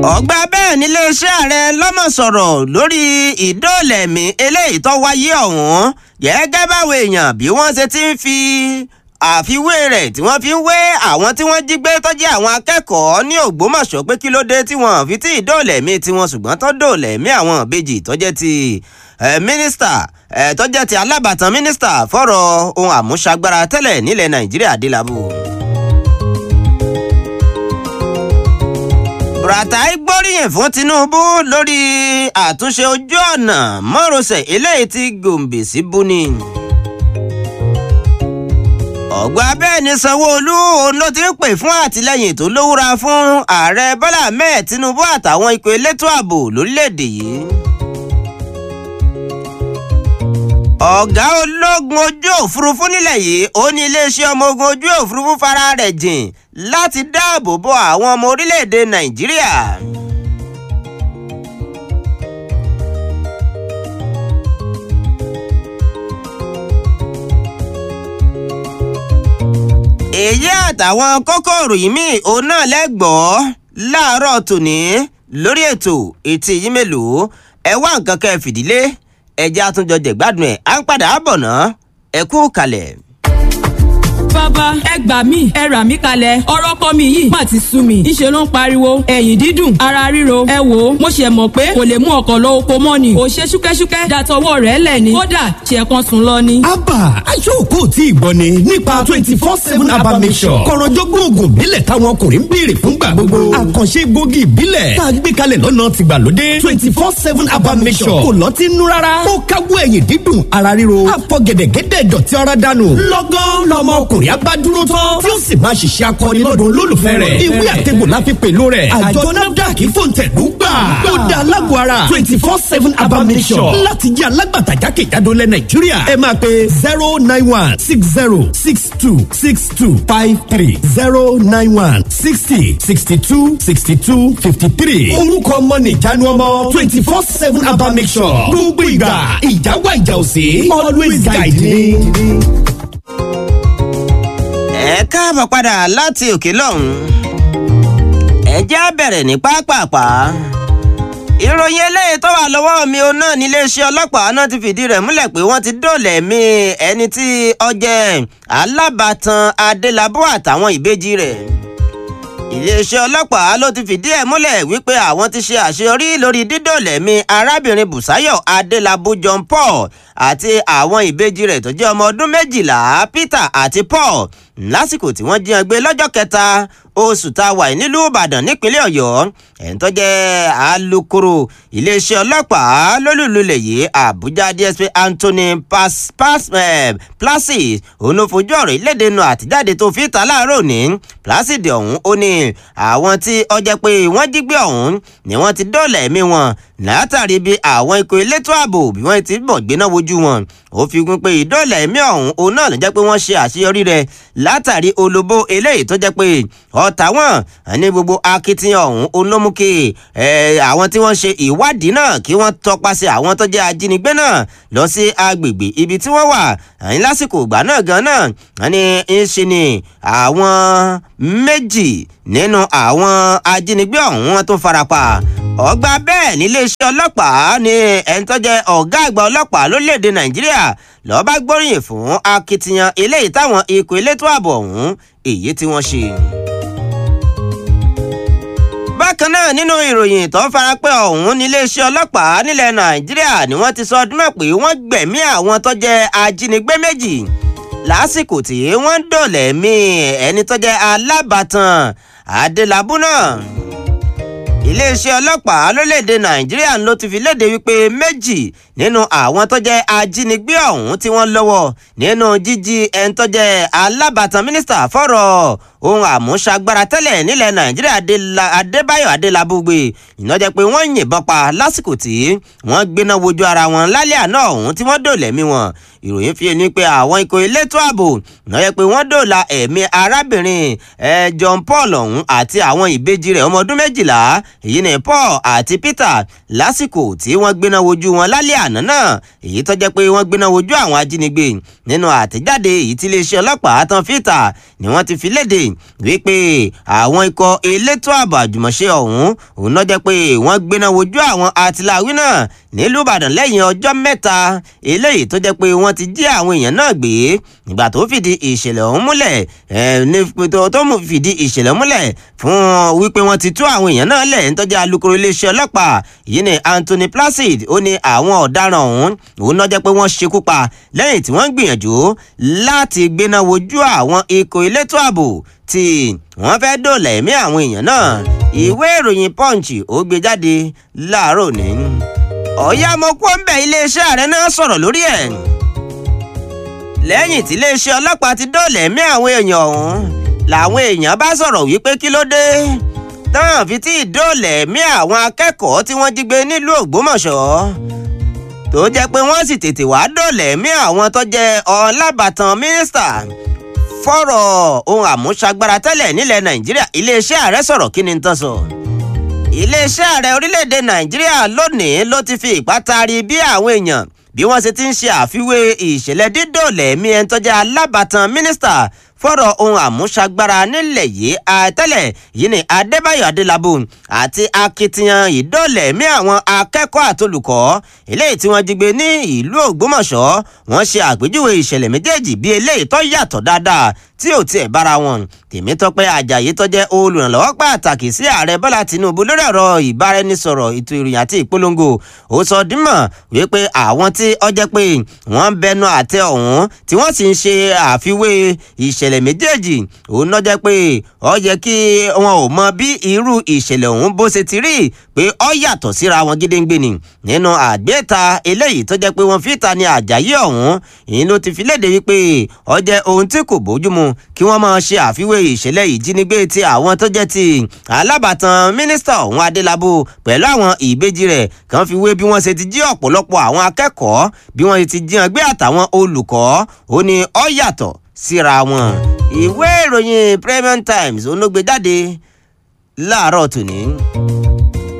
ọgbà bẹ́ẹ̀ níléeṣẹ́ ààrẹ lọ́mọ̀ sọ̀rọ̀ lórí ìdóòlẹ̀mí eléyìí tó wáyé ọ̀hún gẹ́gẹ́ báwo èèyàn bí wọ́n ṣe ti ń fi àfiwé rẹ̀ tí wọ́n fi ń wé àwọn tí wọ́n jí gbé tó jẹ́ àwọn akẹ́kọ̀ọ́ ní Ògbómọ̀ṣọ́ pé kí ló dé tí wọ́n fi tí ìdóòlẹ̀mí tiwọn ṣùgbọ́n tó dóòlẹ̀mí àwọn ìbejì tó jẹ́ ti mínísítà tó jẹ́ ti alábàtàn mínísítà fọ́rọ̀ ohun àmúṣagbára tẹ́lẹ̀ nílẹ̀ Nàìjíríà Adélabú. Buratai gbóríyìn fún Tinubu lórí àtúnṣe ojú ọ̀nà márosẹ̀ eléyìí tí Gombe sí Buni. ọ̀gbà bẹ́ẹ̀ ni Sanwó-Olú òun ló ti ń pè fún àtìlẹ́yìn tó lówúra fún ààrẹ Bọ́lá Ahmed Tinubu àtàwọn ikọ̀ elétò ààbò lórílẹ̀‐èdè yìí. ọ̀gá ológun ojú òfurufú nílẹ̀ yìí ó ní iléeṣẹ́ ọmọ ogun ojú òfurufú fara rẹ̀ jìn láti dáàbò bo àwọn ọmọ orílẹ̀-èdè Nàìjíríà. èyí àtàwọn kókòrò yìí míì òun náà lẹ́gbọ̀ọ́ láàárọ̀ tòní lórí ètò etí yìí mélòó ẹ wá nǹkan kẹ́ ẹ fìdílé ẹjẹ́ àtúnjọ jẹ̀gbádùn ẹ̀ à ń padà bọ̀ ná ẹ kú kalẹ̀ bàbá ẹ gbà mí ẹ rà mí kalẹ̀ ọ̀rọ̀ kọ́ mi yìí má ti sú mi ìṣe ló ń pariwo ẹ̀yìn dídùn ara ríro ẹ wò ó mo ṣe mọ̀ pé kò lè mú ọkọ̀ lọ oko mọ́ ni ò ṣe ṣúkẹ́ṣúkẹ́ dàtọwọ́ rẹ̀ lẹ̀ ni kódà ṣe kan sùn lọ ni. abba aṣọ́kò tí ì gbọ́ ni nípa twenty four seven abba mission kọ̀rọ̀jọ́gbọ́n oògùn ìbílẹ̀ táwọn ọkùnrin ń béèrè fúngbà gbogbo àkànṣe gbòógì ìbílẹ̀ tá a gbé kalẹ̀ lọ́nà tìgbàlódé twenty four seven abba mission kò lọ́tí nú rárá ó káwọ́ ẹ̀yìn dídùn ara ríro àfọ̀gẹ̀dẹ̀gẹ̀dẹ̀ dọ̀tí ara dànù lọ́gán lọ́mọ ọkùnrin abá dúró tán tí ó sì máa ṣiṣẹ́ akọni lọ́dún olólùfẹ́ rẹ̀ ìwé àtẹ̀gbò la fi pèlú rẹ̀ àjọ nafdac fòǹtẹ̀lú gbà ó da alágbó ara twenty four seven abamisọ̀ láti jẹ́ alágbàtà jákèjádò lẹ̀ nàìjíríà ẹ máa pe zero nine one six zero six two six two five three zero nine one sixty sixty two sixty two fifty three orúkọ ọmọ nìjánu ọmọ twenty four seven abamisọ̀ gbogbo ìgbà ìjáwá ìjà òsè always guide me ẹ káàbọ̀ padà láti òkè lọ́hùn. ẹ jẹ́ á bẹ̀rẹ̀ ní pápápá. ìròyìn eléyìí tó wà lọ́wọ́ mi ò náà níléeṣẹ́ ọlọ́pàá náà ti fìdí rẹ̀ múlẹ̀ pé wọ́n ti dóòlà ẹ̀mí ẹni tí ó jẹ́ alábàtàn adélábù àtàwọn ìbejì rẹ̀. iléeṣẹ́ ọlọ́pàá ló ti fìdí ẹ̀ múlẹ̀ wípé àwọn ti ṣe àṣeyọrí lórí dídóòlà ẹ̀mí arábìnrin bùsáyọ̀ adélábù john paul àti àwọn ìbejì rẹ̀ tó jẹ́ ọmọ ọdún méjìlá peter àti paul lásìkò tí wọ́n jí wọn gbé lọ́jọ́ kẹta oṣù tá a wà nílùú ìbàdàn nípínlẹ̀ ọ̀yọ́ ẹ̀ń tó jẹ́ alukoro iléeṣẹ́ ọlọ́pàá lólùlulẹ̀ yìí àbújá dsp anthony placid òun ló fojú ọ̀rọ̀ ìlédè nu àtijáde tó fi ta láàárọ̀ ní placid ọ̀hún ó ní àwọn tí ó jẹ́ pé wọ́n jí gbé ọ̀hún ni wọ́n ti dóòlà ẹ̀mí wọn látàrí bí àwọn ikọ̀ elétò ààbò bí wọ́n ti bọ̀ gbéná wojú wọn ó fi kún pé ìdóòlà ẹ̀mí ọ̀hún òun náà ló jẹ́ pé wọ́n ṣe àṣeyọrí rẹ̀ látàrí olóbó eléyìí tó jẹ́ pé ọ̀tá wọn ní gbogbo akitiyan ọ̀hún òun ló mú kí àwọn tí wọ́n ṣe ìwádìí náà kí wọ́n tọpasẹ̀ àwọn tó jẹ́ ajínigbé náà lọ sí agbègbè ibi tí wọ́n wà ní lásìkò ìgbà náà gan náà ní í ṣe ni àwọn méjì nínú àwọn ajínigbé ọ̀hún wọn tó farapa ọgbà bẹ́ẹ̀ níléeṣẹ́ ọlọ́pàá ní ẹni tó jẹ́ ọ̀gá àgbà ọlọ́pàá lórílẹ̀‐èdè nàìjíríà lọ́ọ́ bá gbóríyìn fún akitiyan eléyìí táwọn ikọ̀ elétò ààbò ọ̀hún èyí tí wọ́n ṣe. bákan náà nínú ìròyìn tó farapẹ́ ọ̀hún níléeṣẹ́ ọlọ́pàá nílẹ̀ nàìjíríà ni wọ́n ti sọ ọdún mọ̀ pé wọ́n gbẹ̀mí àwọn tó jẹ́ ajínigbé méjì lásìkò tí wọ́n ń dọ̀lẹ̀ mí ẹni tó jẹ́ alábàtàn adélábù náà iléeṣẹ́ ọlọ́pàá lórílẹ̀‐èdè nàìjíríà ló ti fi léde wípé méjì nínú àwọn tó jẹ́ ajínigbé ọ̀hún tí wọ́n lọ́wọ́ nínú jíjí ẹni tó jẹ́ alábàtàn mínísítà fọ́rọ̀ ohun àmúṣagbára tẹ́lẹ̀ nílẹ̀ nàìjíríà adébáyọ̀ adélabúgbé iná jẹ́ pé wọ́n yìnbọn pa lásìkò tí wọ́n gbéná wojú ara wọn lálẹ́ àná ọ̀hún tí wọ́n dòlẹ̀mí wọn ìròyìn fi ni pé àwọn ikọ̀ elétò ààbò iná jẹ́ pé wọ́n dòla ẹ̀mí arábìnrin John Paul ọ̀hún àti àwọn ìbejì rẹ̀ ọmọ ọdún méjìlá èyí ni Paul àti Peter lásìkò tí wọ́n gbéná wojú wọn lálẹ́ àná náà èyí tó jẹ́ pé wọ́n gbéná wojú àwọn ajínigbé nínú àtẹ̀jáde èyí tí iléeṣẹ́ ọlọ́pàá tán fìtà ni wọ́n ti fi léde wípé àwọn ikọ̀ elétò ààbò àjùmọ̀ṣe ọ̀hún òun náà jẹ́ pé wọ́n gbéná wojú àwọn àtìláwí náà nílùú Ìbàdàn lẹ́yìn ọjọ́ mẹ́ta eléyìí tó jẹ́ pé wọ́n ti jí àwọn èèyàn náà gbé nígbà tó fìdí ìṣẹ̀lẹ̀ ọ̀hún múlẹ̀ ní tó mú fìdí ìṣẹ̀lẹ̀ múlẹ̀ fún wípé wọ́n ti tú àwọn èèyàn náà lẹ̀ ń tọ́jú alukoro iléeṣẹ́ ọlọ́pàá yìí ni Anthony Placid ó ní àwọn ọ̀daràn ọ̀hún òun náà jẹ́ pé wọ́n ṣekú pa lẹ́yìn tí wọ́n ń gbìyànjú láti gbéná wojú àwọn ikọ̀ elétò ààbò tí wọ́n fẹ́ dóòlà ẹ̀mí àwọn èèyàn náà ìwé ìròyìn Punch ó gbé jáde láàárọ̀ ní ọ̀yá mo kó ń bẹ̀ iléeṣẹ́ ààrẹ náà sọ̀rọ̀ lórí ẹ̀ lẹ́yìn tí iléeṣẹ́ ọlọ́pàá ti dóòlà ẹ̀mí àwọn èèyàn ọ̀hún làwọn èèyàn bá sọ̀rọ̀ wípé kí ló dé tán fi tí ìdóòlà ẹ̀mí àwọn akẹ́kọ̀ọ́ tí wọ́n jí gbé nílùú Ògbómọ̀ṣọ́ tó jẹ́ pé wọ́n sì tètè wá dóòlà ẹ̀mí àwọn tó jẹ́ ọlábàtàn mínísítà fọ́rọ̀ ohun àmúṣagbára tẹ́lẹ̀ nílẹ̀ Nàìjíríà iléeṣẹ́ ààrẹ sọ̀rọ̀ kí ni tán sọ. iléeṣẹ́ ààrẹ orílẹ̀-èdè Nàìjíríà lónìí ló ti fi ìpá taari bí àwọn èèyàn bí wọ́n ṣe ti ń ṣe àfiwé ìṣẹ̀lẹ̀ dídòlẹ̀ ẹ̀mí ẹni tó jẹ́ alábàtàn mínísítà fọ́rọ̀ ohun àmúṣagbára nílẹ̀ yìí àtẹ́lẹ̀ yìí ni Adébáyọ̀ Adélábù àti akitiyan ìdóòlẹ̀ ẹ̀mí àwọn akẹ́kọ̀ọ́ àtolùkọ́ eléyìí tí wọ́n jí gbé ní ìlú Ògbómọ̀ṣọ́ wọ́n ṣe àpèjúwe ìṣẹ̀lẹ̀ méjèèjì bí eléyìí tó yàtọ̀ dáadáa tí ò tiẹ̀ bára wọn Tèmítọ́pẹ́ Àjàyí tó jẹ́ olùrànlọ́wọ́ pàtàkì sí ààrẹ Bọ́lá Tinubu lórí ọ̀rọ̀ ìbáraẹnisọ̀rọ̀ ètò ìròyìn àti ìpolongo ó sọ dímọ̀ wípé àwọn tí ó jẹ́ pé wọ́n ń bẹnu àtẹ ọ̀hún tí wọ́n sì ń ṣe àfiwé ìṣẹ̀lẹ̀ méjèèjì òun náà jẹ́ pé ó yẹ kí wọn ò mọ bí irú ìṣẹ̀lẹ̀ ọ̀hún bó ṣe ti rí pé ó yàtọ̀ síra wọn gédéǹgbé ni nínú àgbéta eléyìí tó jẹ́ pé wọ́n fi ta ni Àjàyí ọ̀hún ìyẹn ló ti fi léde wípé ó jẹ́ ohun tí kò bójúmu kí wọ́n máa ṣe àfiwé ìṣẹ̀lẹ̀ ìjínigbé ti àwọn tó jẹ́ ti alábàtàn mínísítà ọ̀hún Adélabú pẹ̀lú àwọn ìbejì rẹ̀ kan fi wé bí wọ́n ṣe ti jí ọ̀pọ̀lọpọ̀ àwọn akẹ́kọ̀ọ́ bí wọ́n ti jí wọn gbé àtàwọn olùkọ́ ó ní ó yàtọ̀ síra wọn. ìwé ìròyìn Premium Times onógbè jáde láàárọ̀ tòní.